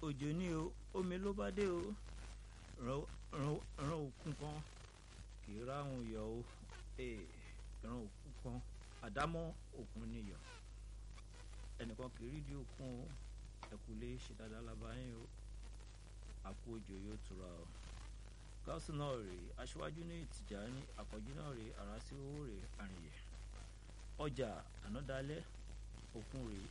òjò ní o omi ló bá dé o ràn òkun kan kì í ráhùn yọ o ràn òkun kan àdámọ́ òkun níyọ̀ ẹnìkan kì í rídìí òkun o ẹkùlé ṣe dáadáa lábáyé o àpò òjò yóò tura o gáàsì náà rèé aṣíwájú ní ìtìjà ní àkọ́jú náà rèé àràsí owó rèé àrìnyẹ ọjà ànádálẹ́ òkun rèé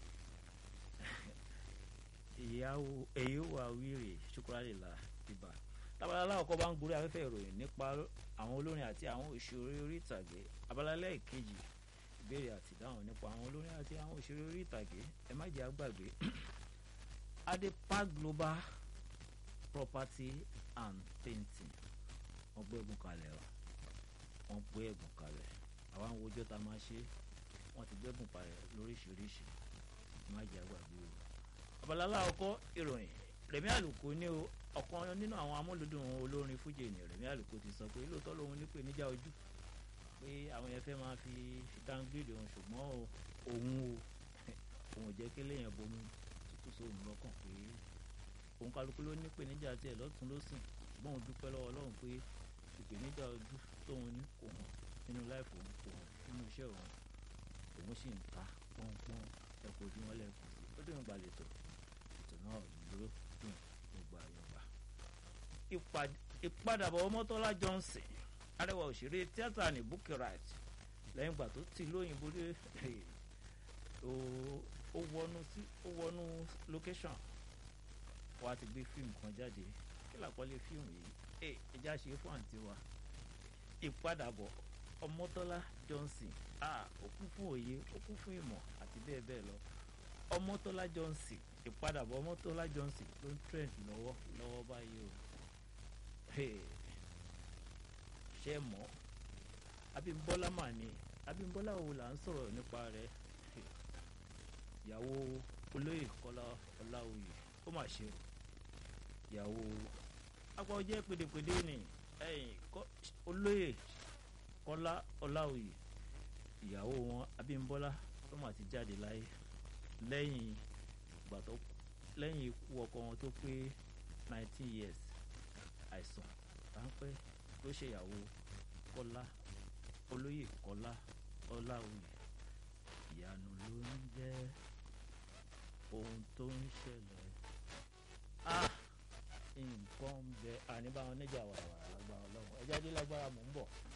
èyí wà wíìrì ṣukuralila ibà tabalala ọkọ bá ń gorí afẹ́fẹ́ ìròyìn nípa àwọn olórin àti àwọn òṣèré orí ìtàgé abalalẹ́ ìkejì ìbéèrè àti ìdáhùn nípa àwọn olórin àti àwọn òṣèré orí ìtàgé ẹ má jẹ́ àgbàgbé adepa global property and painting wọ́n gbé ẹ̀bùn kalẹ̀ ọ́ wọ́n gbé ẹ̀bùn kalẹ̀ àwa ń wojọ́ ta máa ṣe wọ́n ti gbé ẹ̀bùn kalẹ̀ lóríṣiríṣi ẹ má jẹ́ àgbàgbé o abalala ọkọ ìròyìn Rẹ̀mí Àlùkò ní o ọ̀kan nínú àwọn amúlùdùn olórin fújì ní Rẹ̀mí Àlùkò ti sọ pé lóòótọ́ lòun ní pè níjà ojú pé àwọn yẹn fẹ́ máa fi dáńgídì òun ṣùgbọ́n òun o òun ò jẹ́ kí léèyàn bomi tútù sóhun lọ́kàn pé òun kálukú ló ní ìpèníjà tiẹ̀ lọ́tún lọ́sìn ṣùgbọ́n òun dúpẹ́ lọ́wọ́ Ọlọ́run pé ìpèníjà ojú tóun ní kò hàn nínú láìpẹ́ òun kò hàn nínú iṣẹ́ òun òun sì ń ta pọ́npọ́n ẹ̀kọ́ ojú wọn lẹ́kùn ó dé ìgbà lẹ́tọ̀ ètò náà dúró dùn gbogbo àyọ̀gbà. ìpadàbọ̀ Ọmọ́tọ́lá Johnson arẹwà òṣèré tíátà ní Bukky Wright lẹ́yìn ìgbà tó ti lóyìnbó dé ó wọnú sí ó wọnú location wa ti gbé fíìmù kan jáde kí làkọlé fíìmù yìí ẹ ẹjá ṣe fún àǹtí wa ìpadàbọ̀ Ọmọ́tọ́lá Johnson ó kún fún òye ó kún fún ìmọ̀ àti bẹ́ẹ̀ bẹ́ẹ̀ lọ Ọmọ́tọ́lá Johnson ìpadàbọ̀ Ọmọ́tọ́lá Johnson ló ń trend lọ́wọ́ lọ́wọ́ báyìí o ṣe mọ́ Abímbọ́lá mà ní Abímbọ́lá wo là ń sọ̀rọ̀ nípa rẹ̀ ìyàwó olóyè Kọ́lá Ọláoyè ó mà ṣe o ìyàwó apá ọjẹ́ pèdèpèdè ni olóyè Kọ́lá Ọláoyè ìyàwó wọn Abímbọ́lá tó mà ti jáde láyé lẹ́yìn ìgbà tó lẹ́yìn ikú ọkọ wọn tó pé nineteen years àìsàn ráńpẹ́ ló ṣèyàwó Kọ́lá olóyè Kọ́lá Ọláoyè ìyanu ló ń jẹ́ ohun tó ń ṣẹlẹ̀ ah nǹkan ń bẹ àníbáwọn níjà wàràwàrà lágbára ọlọ́run ẹjẹ́ dé lágbára mò ń bọ̀.